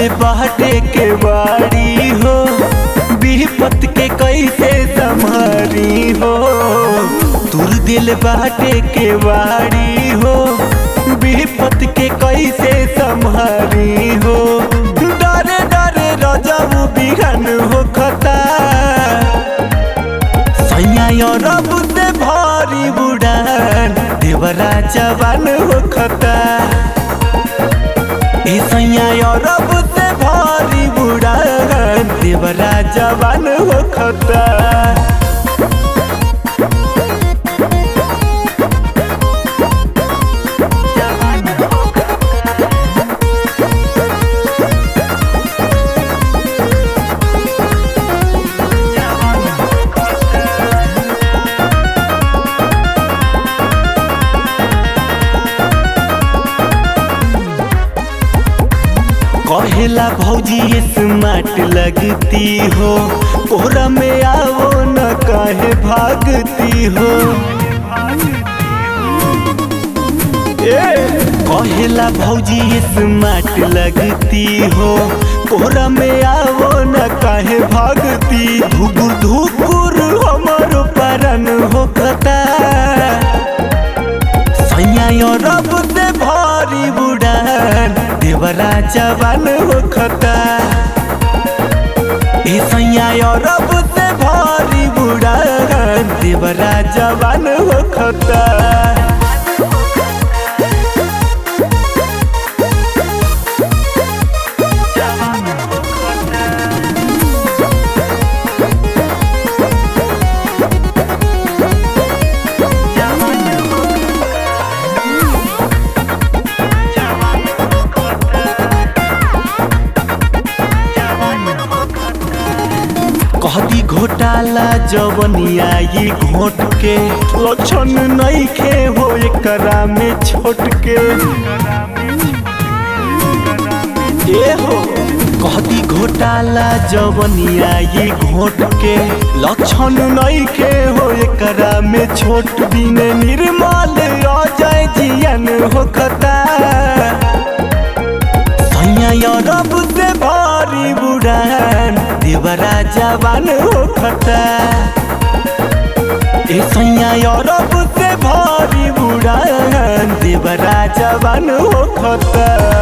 दिल बाटे के बाड़ी हो विपत के कैसे संभारी हो तुर दिल बाटे के बाड़ी हो विपत के कैसे संभारी हो डरे डरे रजब बिघन हो खता सैया रब से भारी बुड़ान देवरा जवान हो खता ए सैया रब से भारी बुड़ान देवरा जवान हो खता कहेला भौजी स्मार्ट लगती हो कोरा में आओ न कहे भागती हो ए कहेला भौजी स्मार्ट लगती हो कोरा में आओ न कहे भागती धुकुर धुकुर हमर परन हो कता सैया रब से भारी बुड़ान देवरा जवान हो खता ए सैया रब से भारी बुड़ान देवरा जवान हो खता कहती घोटाला जवनिया ये घोट के लक्षण नहीं खे हो एकरा में छोट के ए हो कहती घोटाला जवनिया ये घोट के लक्षण नहीं खे हो एकरा में छोट बिन निर्मल अजय जियन हो खता सैया रब से भारी बुड़ान देवरा जवान हो खता ए सैया रब से भारी बुड़ान देवरा जवान हो खता